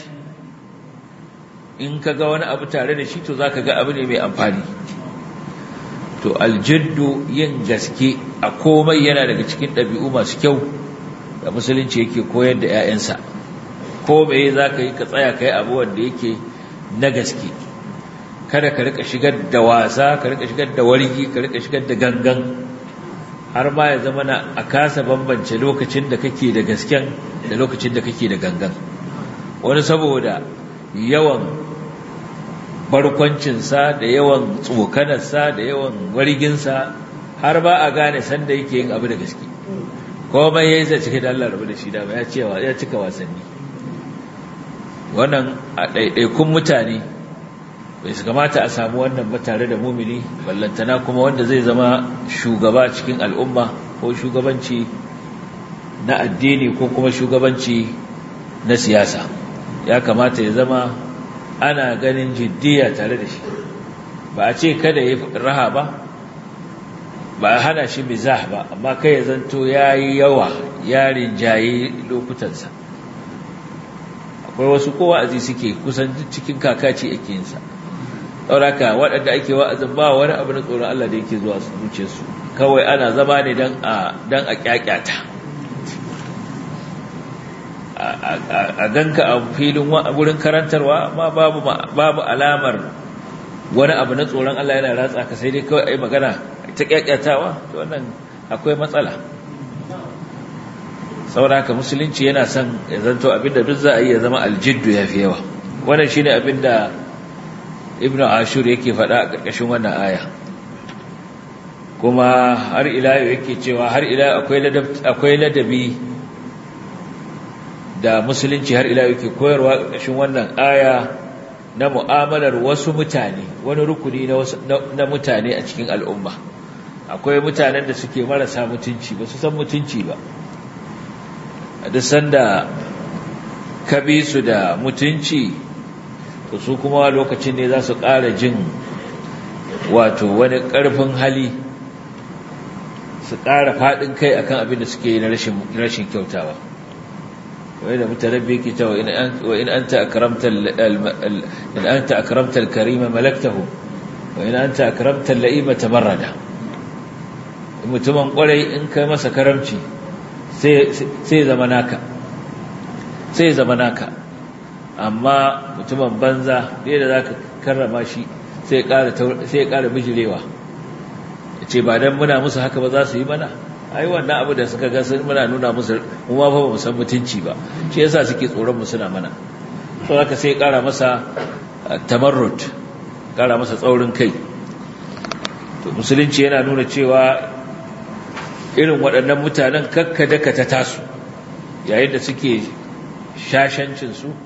in ka ga wani abu tare da shi to za ka ga abu ne mai amfani to aljiddu yin gaske a komai yana daga cikin ɗabi'u masu kyau da musulunci yake koyar da 'ya'yansa ko mai za ka yi ka tsaya ka yi abu wanda yake na gaske kada ka rika shigar da wasa ka rika shigar da wargi ka rika shigar da gangan har ma ya zama na a kasa bambance lokacin da kake da gasken da lokacin da kake da gangan wani saboda yawan barkwancinsa da yawan tsokanarsa da yawan warginsa har ba a gane sanda yake yin abu da gaske komai ya yi zai cike da Allah rabu da shi dama ya cewa ya cika wasanni wannan a ɗaiɗaikun mutane bai su kamata a samu wannan ba tare da mumini ballantana kuma wanda zai zama shugaba cikin al'umma ko shugabanci na addini ko kuma shugabanci na siyasa ya kamata ya zama ana ganin jiddiya tare da shi ba a ce kada ya raha ba ba a hana shi mizah ba amma kai ya zanto ya yi yawa ya rinjaye lokutansa akwai wasu kowa azi suke kusan cikin kakaci ake yinsa ɗauraka waɗanda ake wa'azin ba wani abu na tsoron Allah da yake zuwa zuce su kawai ana zama ne don a ƙyaƙyata a ganka a filin wurin karantarwa amma babu alamar wani abu na tsoron Allah yana ratsa ka sai dai kawai a yi magana ta ƙyaƙyatawa to wannan akwai matsala saboda haka musulunci yana son ya zanto abinda duk za a yi ya zama aljiddu ya fi yawa wannan shine abinda ibn ashur yake faɗa a ƙarƙashin wannan aya kuma har ila yake cewa har ila akwai ladabi da musulunci har ila yake koyarwa ƙarƙashin wannan aya na mu'amalar wasu mutane wani rukuni na mutane a cikin al'umma akwai mutanen da suke marasa mutunci ba su san mutunci ba a duk sanda ka bi su da mutunci to su kuma lokacin ne za su ƙara jin wato wani ƙarfin hali su ƙara faɗin kai akan abin da suke yi na rashin kyautawa wai da mutarabbi yake cewa wa in anta akramta in anta akramta al-karima malaktahu wa in anta akramta al-la'ima tamarrada mutumin kwarai in kai masa karamci sai zama naka sai zama naka amma mutumin banza da za ka karrama shi sai ya ƙara bijirewa ya ce ba don muna musu haka ba za su yi mana ai wannan abu da suka gasar muna nuna musu mu ma fa ba mu san mutunci ba shi yasa suke tsoron mu suna mana to haka sai ya ƙara masa tamarrut ƙara masa tsaurin kai to musulunci yana nuna cewa irin waɗannan mutanen kakka daka ta tasu yayin da suke shashancinsu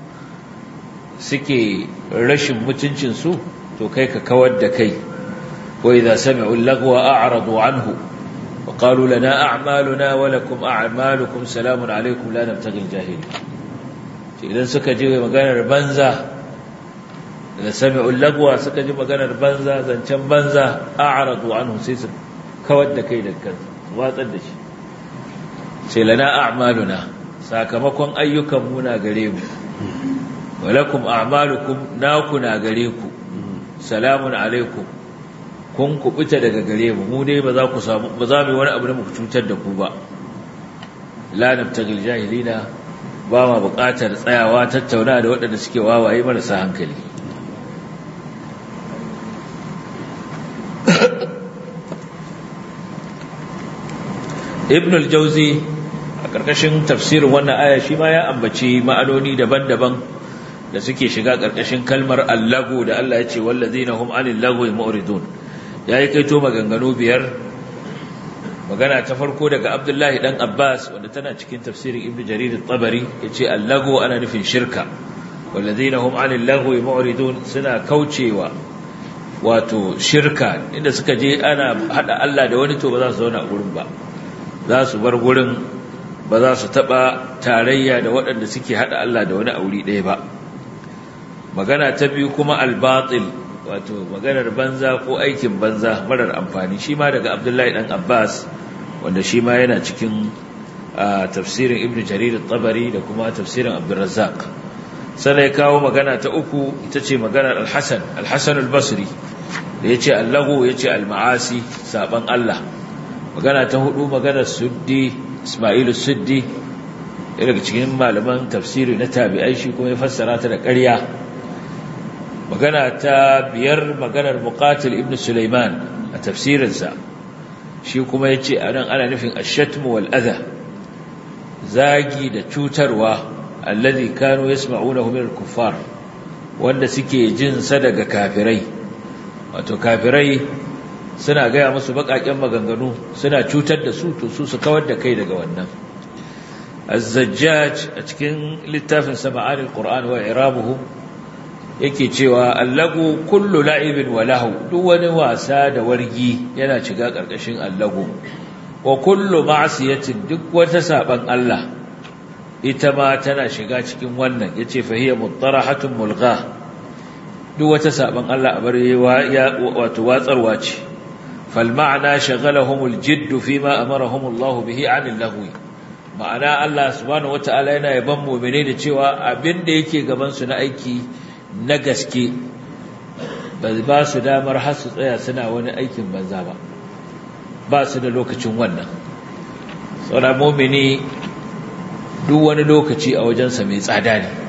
suke rashin mutuncinsu to kai ka kawar da kai wa idza sami'u al-lagwa a'radu anhu wa qalu lana a'maluna wa lakum a'malukum salamun alaykum la nabtaghi al-jahili idan suka je maganar banza da sami'u al-lagwa suka ji maganar banza zancen banza a'radu anhu sai su kawar da kai da kansu watsar da shi sai lana a'maluna sakamakon ayyukan mu na gare mu walakum a'malukum naku na gare ku salamun alaikum kun kubuta daga gare mu mu dai ba za ku samu ba za mu yi wani abu da muku cutar da ku ba la nabtagil jahilina ba ma buƙatar tsayawa tattauna da waɗanda suke wawaye marasa hankali ibn al-jauzi a ƙarƙashin tafsirin wannan aya shi ma ya ambaci ma'anoni daban-daban da suke shiga ƙarƙashin kalmar allagu da Allah ya ce wallazina hum anil lagwi mu'ridun yayi kaito maganganu biyar magana ta farko daga Abdullahi dan Abbas wanda tana cikin tafsirin Ibn Jarir at-Tabari yace allagu ana nufin shirka wallazina hum anil lagwi mu'ridun suna kaucewa wato shirka inda suka je ana hada Allah da wani to ba za su zauna a gurin ba za su bar gurin ba za su taba tarayya da waɗanda suke hada Allah da wani auri ɗaya ba magana ta biyu kuma albatil wato maganar banza ko aikin banza marar amfani shi ma daga Abdullahi dan Abbas wanda shi ma yana cikin tafsirin Ibn Jarir al-Tabari da kuma tafsirin Abdurrazzaq sai ya kawo magana ta uku ita ce maganar Al-Hasan Al-Hasan al-Basri da yace Allahu yace al-ma'asi saban Allah magana ta hudu maganar Suddi Ismailu Suddi daga cikin malaman tafsiri na tabi'ai shi kuma ya fassara ta da ƙarya magana ta biyar maganar Muqatil ibn Sulaiman a tafsirinsa shi kuma yace anan ana nufin ash-shatm wal adha zagi da cutarwa alladhi kanu yasma'unahu min al-kuffar wanda suke jin sa daga kafirai wato kafirai suna gaya musu bakaken maganganu suna cutar da su to su su kawar da kai daga wannan az-zajjaj a cikin littafin sama'an al-qur'an wa irabuhu yake cewa allagu kullu la'ibin wa lahu duk wani wasa da wargi yana shiga karkashin allagu wa kullu ma'siyatin duk wata saban Allah ita ma tana shiga cikin wannan yace fa hiya muttarahatun mulgha duk wata saban Allah a bare wato watsarwa ce fal ma'ana shaghalahumul jidd fima amarahum Allah bihi 'anil lahwi ma'ana Allah subhanahu wata'ala yana yaban mu'mini da cewa abinda yake gaban su na aiki na gaske ba ba su damar har su tsaya suna wani aikin banza ba ba su da lokacin wannan saboda mu'mini duk wani lokaci a wajensa mai tsada ne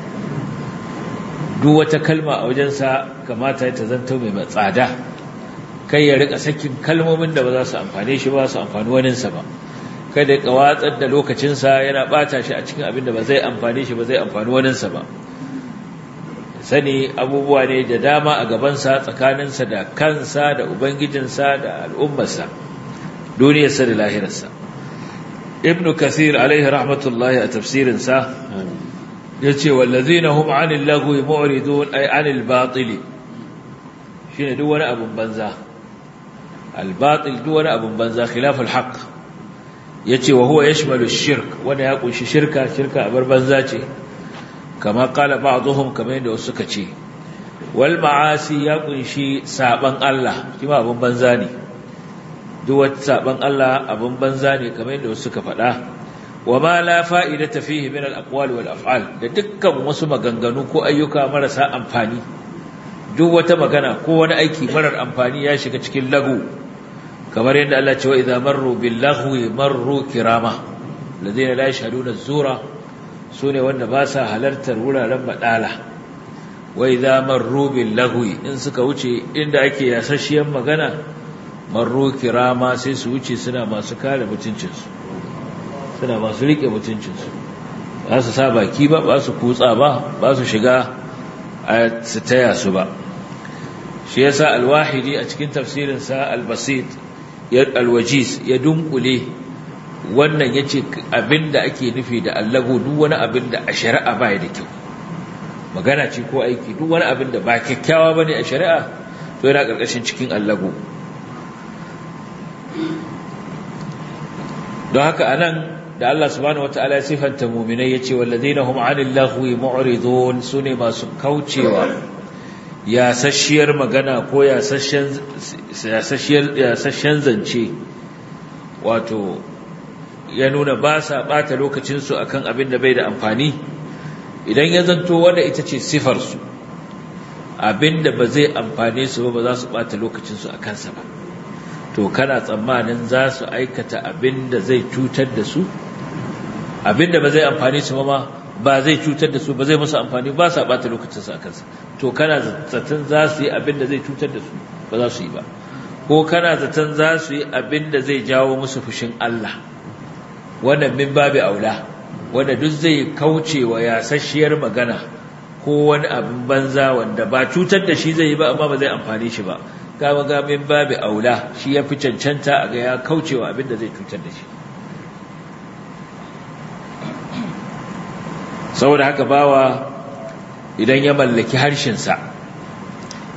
duk wata kalma a wajensa kamata ta zanto mai tsada kai ya rika sakin kalmomin da ba za su amfane shi ba su amfani waninsa ba kada ya watsar da lokacinsa yana bata shi a cikin abin da ba zai amfane shi ba zai amfani waninsa ba sani abubuwa ne da dama a gabansa tsakaninsa da kansa da ubangijinsa da al'ummarsa duniyarsa da lahirarsa ibn kathir alaihi rahmatullahi a tafsirinsa ya ce wallazina hum anil lagwi mu'ridun ay anil batili shine duk wani abun banza al batil duk wani abun banza khilaful haqq yace wa huwa yashmalu ash-shirk wanda ya kunshi shirka shirka abar banza ce kama qala ba'dhum kamar yadda wasu suka ce wal ma'asi ya kunshi saban Allah kima abun banza ne duk wata saban Allah abun banza ne kamar yadda wasu suka faɗa wa ma la fa'idata fihi min al-aqwali wal af'al da dukkan wasu maganganu ko ayyuka marasa amfani duk wata magana ko wani aiki marar amfani ya shiga cikin lagu kamar yadda Allah ce wa idza marru bil laghwi marru kirama ladina la yashhaduna az-zura sune wanda ba sa halartar wuraren badala wa idza marru bil laghwi in suka wuce inda ake yasasshiyar magana marro kirama sai su wuce suna masu kare mutuncinsu suna masu rike mutuncinsu ba su sa baki ba ba su kutsa ba ba su shiga a su taya su ba shi yasa alwahidi a cikin tafsirinsa albasit alwajiz ya dunkule wannan yace abinda ake nufi da allago duk wani abin da a shari'a baya da kyau magana ce ko aiki duk wani abin da ba kyakkyawa bane a shari'a to yana karkashin cikin allago don haka anan da Allah subhanahu wataala ya sifanta mu'minai yace wallazina hum 'anil lahwi mu'ridun sune masu kaucewa ya sashiyar magana ko ya sashiyar ya sashiyar zance wato ya nuna ba sa bata lokacin su akan abin da bai da amfani idan ya zanto wanda ita ce sifar su abin da ba zai amfane su ba ba za su bata lokacin su akan sa ba to kana tsammanin za su aikata abin da zai cutar da su abin da ba zai amfani su ma ba zai cutar da su ba zai musu amfani ba sa bata lokacinsu a kansa to kana zaton za su yi abin da zai cutar da su ba za su yi ba ko kana zaton za su yi abin da zai jawo musu fushin Allah wannan min babu aula wanda duk zai kauce wa yasasshiyar magana ko wani abin banza wanda ba cutar da shi zai yi ba amma ba zai amfani shi ba kama ga min babu aula shi ya fi cancanta a ga ya kaucewa abin da zai cutar da shi saboda haka bawa idan ya mallaki harshensa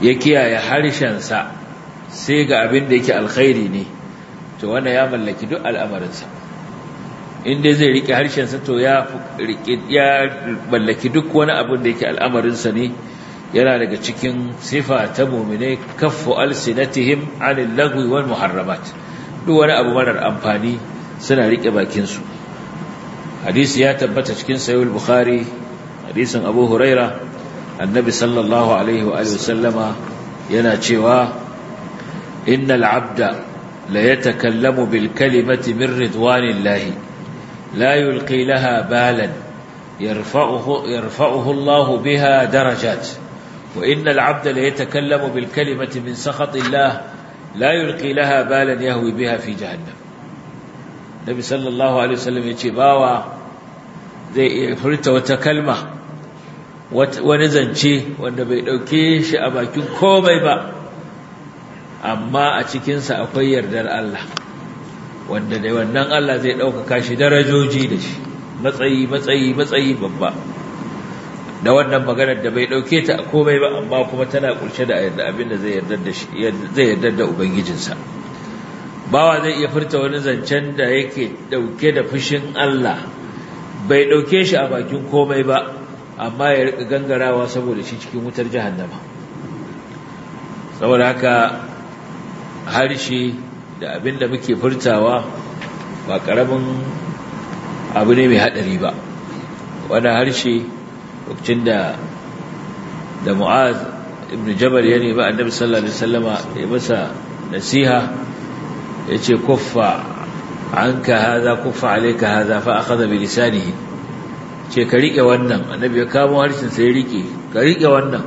ya kiyaye harshensa sai ga abin da yake alkhairi ne to wanda ya mallaki duk al'amarinsa inda zai rike harshensa to ya ya mallaki duk wani abin da yake al'amarinsa ne yana daga cikin sifa ta mu'mine kaffu alsinatihim anil lagwi wal muharramat duk wani abu marar amfani suna rike bakin su hadisi ya tabbata cikin sahih bukhari hadisin abu huraira annabi sallallahu alaihi wa alihi wasallama yana cewa innal abda la yatakallamu bil kalimati min ridwanillahi la yulqi laha balan yarfa'uhu yarfa'uhu Allah biha darajat wa innal abda la yatakallamu bil kalimati min sakhatillah la yulqi laha balan yahwi biha fi jahannam nabi sallallahu alaihi wasallam yace bawa zai furta wata kalma wani zance wanda bai ɗauke shi a bakin komai ba amma a cikinsa akwai yardar Allah wanda da wannan Allah zai ɗaukaka shi darajoji da shi matsayi matsayi matsayi babba da wannan maganar da bai ɗauke ta a komai ba amma kuma tana ƙunshe da abin da zai yardar da shi zai yardar da ubangijinsa bawa zai iya furta wani zancen da yake ɗauke da fushin Allah bai ɗauke shi a bakin komai ba amma ya rika gangarawa saboda shi cikin wutar jahannama saboda haka harshe da abin da muke furtawa ba ƙaramin abu ne mai haɗari ba wani harshe lokacin da da mu'az ibn jabal ya nemi annabi sallallahu alaihi wasallama ya masa nasiha ya ce kuffa anka haza kuffa alayka haza fa akhadha bi lisanihi ce ka riƙe wannan annabi ya kamo harshen sai ya riƙe ka riƙe wannan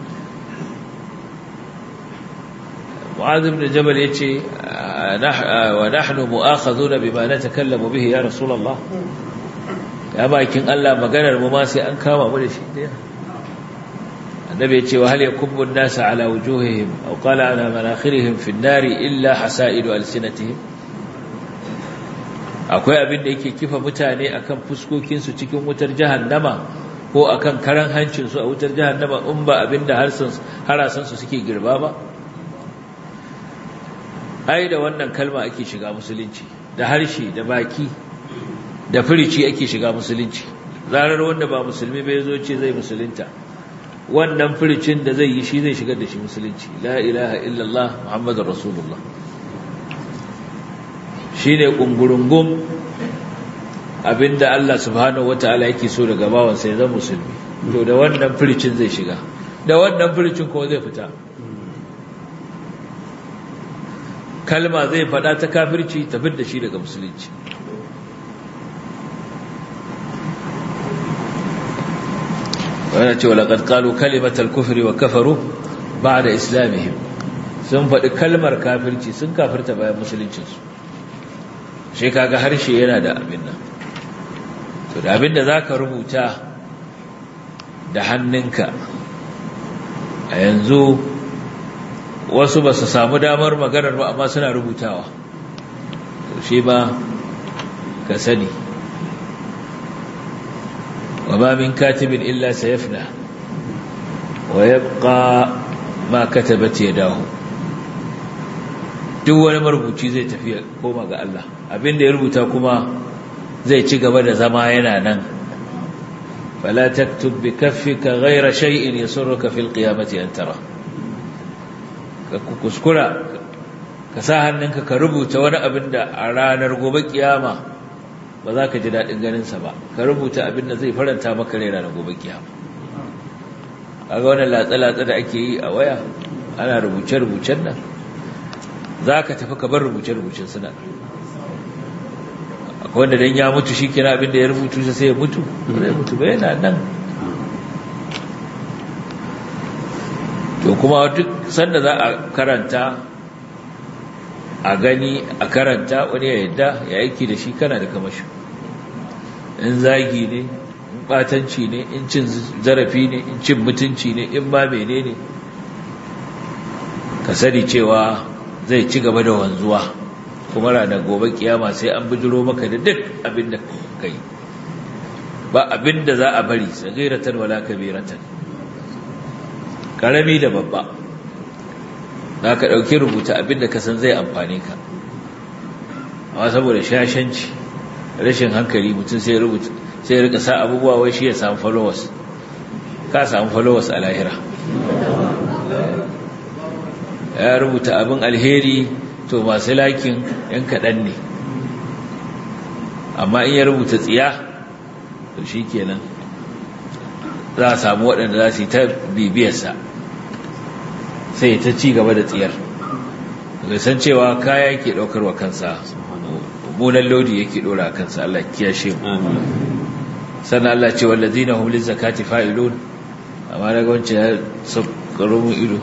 mu'adh ibn jabal yace wa nahnu mu'akhadhuna bima natakallamu bihi ya rasulullah ya bakin Allah maganar mu ma sai an kama mu da shi daya annabi yace wa hal yakubbu an-nas ala wujuhihim aw qala ala manakhirihim fi an-nari illa hasaidu alsinatihim akwai abin da yake kifa mutane akan fuskokinsu cikin wutar jahannama ko akan karan hancinsu a wutar jahannama in ba abin da harasansu suke girba ba ai da wannan kalma ake shiga musulunci da harshe da baki da firici ake shiga musulunci zarar wanda ba musulmi bai zo ce zai musulunta wannan firicin da zai yi shi zai shigar da shi musulunci la ilaha illallah muhammadur rasulullah shi ne ƙungurungun abinda Allah subhanahu wa ta'ala yake so daga bawansa ya zama musulmi to da wannan firicin zai shiga da wannan firicin kuma zai fita kalma zai faɗa ta kafirci ta da shi daga musulunci wadda ce walaƙad ƙalu kalimatar kufri wa kafaru ba da islamihim sun faɗi kalmar kafirci sun kafirta bayan musuluncinsu shi kaga harshe yana da abin nan to da abin da za ka rubuta da hannunka a yanzu wasu ba su samu damar maganar ba amma suna rubutawa to shi ba ka sani wa ma min katibin illa sayafna wa yabqa ma katabat yadahu duk wani marubuci zai tafi koma ga Allah abin da ya rubuta kuma zai ci gaba da zama yana nan fala taktub bi kaffika ghayra shay'in yasurruka fil qiyamati an tara ka kuskura ka sa hannunka ka rubuta wani abin da a ranar gobe kiyama ba za ka ji daɗin ganin sa ba ka rubuta abin da zai faranta maka rai ranar gobe kiyama kaga wannan latsa-latsa da ake yi a waya ana rubuce-rubucen nan za ka tafi ka bar rubuce-rubucen suna akwai wanda don ya mutu shi kira abinda ya rubutu sai ya mutu zai mutu ba yana nan to kuma duk sanda za a karanta a gani a karanta wani ya yadda ya aiki da shi kana da kamashi in zagi ne in batanci ne in cin zarafi ne in cin mutunci ne in ma mene ne ka sani cewa zai ci gaba da wanzuwa kuma ranar gobe kiyama sai an bijiro maka da duk abin da kai ba abin da za a bari sagiratan wala kabiratan karami da babba za ka ɗauki rubuta abinda ka san zai amfani ka amma saboda shashanci rashin hankali mutum sai rubuta sai rika sa abubuwa wai shi ya samu followers ka samu followers a lahira ya rubuta abin alheri to masu lakin yan kaɗan ne amma in ya rubuta tsiya to shi kenan za a samu waɗanda za su yi ta bibiyarsa sai ta ci gaba da tsiyar bai san cewa kaya yake ɗaukar wa kansa munan lodi yake ɗora kansa Allah kiyashe mu sannan Allah ce wallazina hum lizakati fa'ilun amma daga wancan ya saukaro mu ido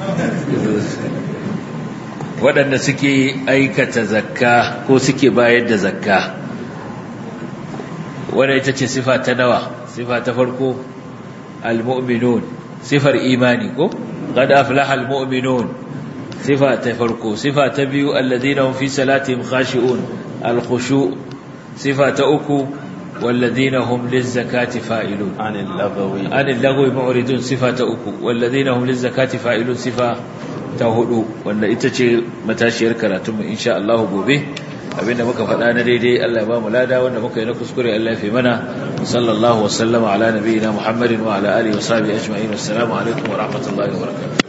waɗanda suke aikata zakka ko suke bayar da zakka wadda ita ce sifa ta nawa sifa ta farko al-mu'minun sifar imani ko qad aflaha al-mu'minun sifa ta farko sifa ta biyu alladhina hum fi salatihim khashi'un al-khushu' sifa ta uku والذين هم للزكاة فاعلون عن اللغو عن اللغو معرضون صفة أكو والذين هم للزكاة فاعلون صفة تهدو وأن إتشي متاشير كراتم إن شاء الله بوبه abinda muka faɗa na daidai Allah ya ba mu lada wanda muka yi na kuskure Allah ya fi mana sallallahu wa sallama ala nabiyina Muhammadin wa ala alihi wa sahbihi ajma'in assalamu alaikum wa rahmatullahi wa barakatuh